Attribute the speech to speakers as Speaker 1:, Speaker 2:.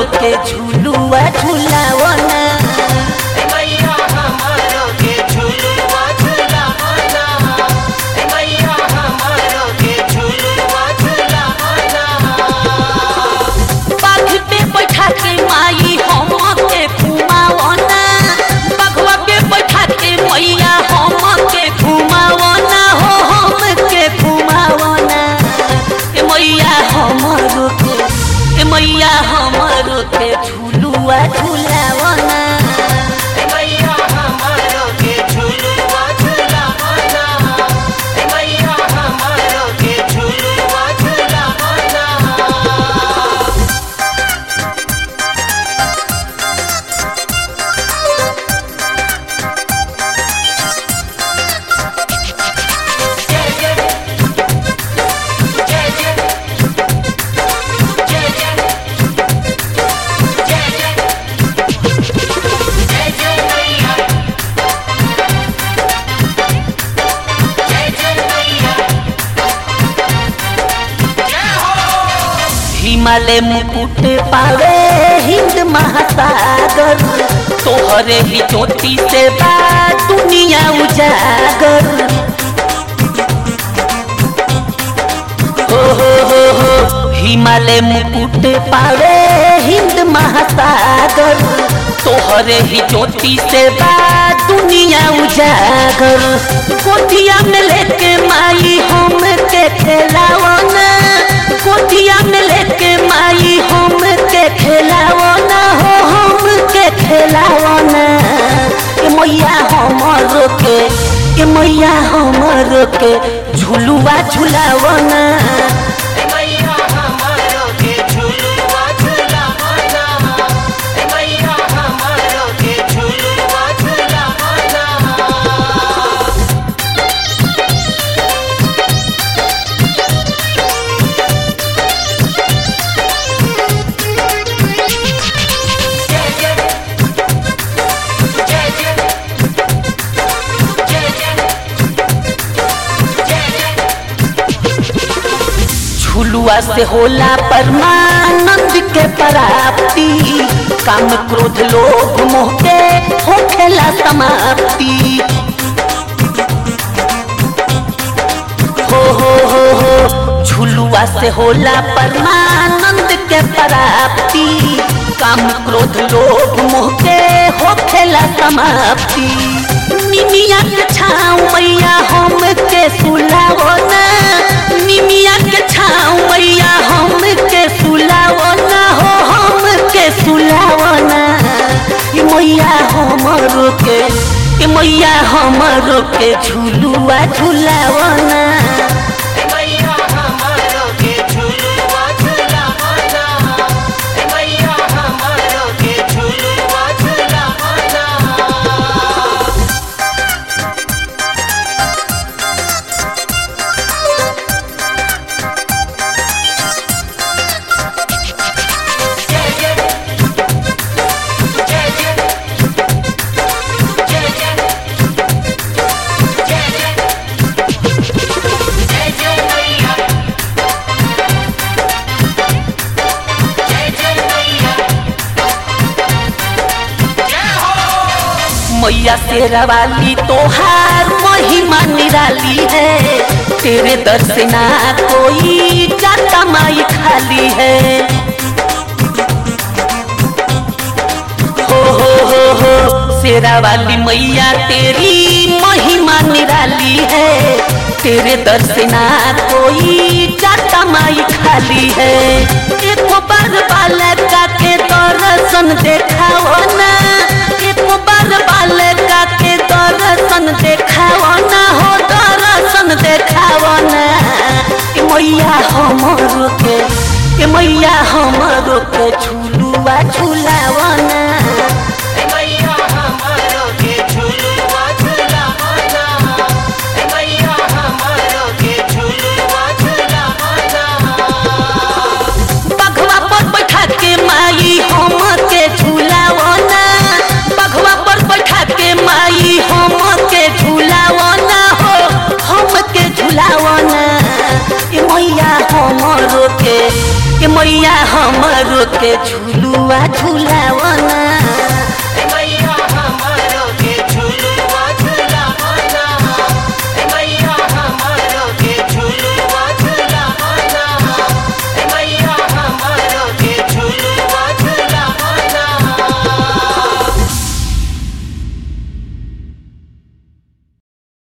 Speaker 1: के झुलुआ झुलावना
Speaker 2: मैया हमारो के झुलुआ झुलावना मैया हमारो के झुलुआ झुलावना
Speaker 1: बाघ पे बैठा के माई हम के घुमावना बघवा पे बैठा के मैया हम के घुमावना हो हम के घुमावना ए मैया हमरो के ए मैया हमरो के झुलुआ झुलावना
Speaker 2: मैया हमारो के झुलुआ झुलावना मैया हमारो के झुलुआ झुलावना जय जय जय जय जय जय जय जय मैया जय जय मैया जय हो
Speaker 1: हिमालय मुकुट पावे हिंद महासागर तोहरे ही ज्योति से बा दुनिया उजागर हो हो हो हो हिमालय मुकुट पावे हिंद महासागर तोहरे ही ज्योति से बा दुनिया उजागर गोदिया में लेके माई हम के खेलावना गोदिया में लेके माई हम के खेलावना हो हम के खेलावना ए मैया हमरो के ए मैया हमरो के झुलुआ झुलावना
Speaker 2: मैया हमारो के झुलुआ झुलावना मैया हमारो के झुलुआ झुलावना जय जय जय जय जय जय जय
Speaker 1: झुलुआ से होला परमानंद के प्राप्ति काम क्रोध लोभ मोह के होखेला समाप्ति हो हो हो हो झुलुआ से होला परमानंद के प्राप्ति काम क्रोध लोभ मोह के होखेला समाप्ति निमिया के छाँव मैया हम के सुलावना निमिया के छाँव मैया हम के सुलावना हो हम के सुलावना ई मैया हमरो के ई मैया हमरो के झुलुआ झुलावना
Speaker 2: मैया हमारो के झुलुआ झुलावना मैया हमारो के झुलुआ झुलावना जय जय जय जय जय जय जय जय मैया जय जय मैया जय हो
Speaker 1: मैया शेरा वाली तोहार महिमा निराली है तेरे दर से ना कोई जाता माई खाली है हो हो हो हो शेरा वाली मैया तेरी महिमा निराली है तेरे दर से ना कोई जाता माई खाली है एक बार बालका के दर्शन देखाओ ना एक बार बालका के दर्शन देखाओ ना हो दर्शन देखाओ ना ए मैया हमरो के ए मैया हमरो के झुलुआ झुलावना
Speaker 2: मैया हमारो के झुलुआ झुलावना मैया हमारो के झुलुआ झुलावना
Speaker 1: बघवा पर बैठा के माई हम के झुलावना बघवा पर बैठा के माई हम के झुलावना हो हम के झुलावना ए मैया हमरो के ए मैया हमरो के झुलुआ झूला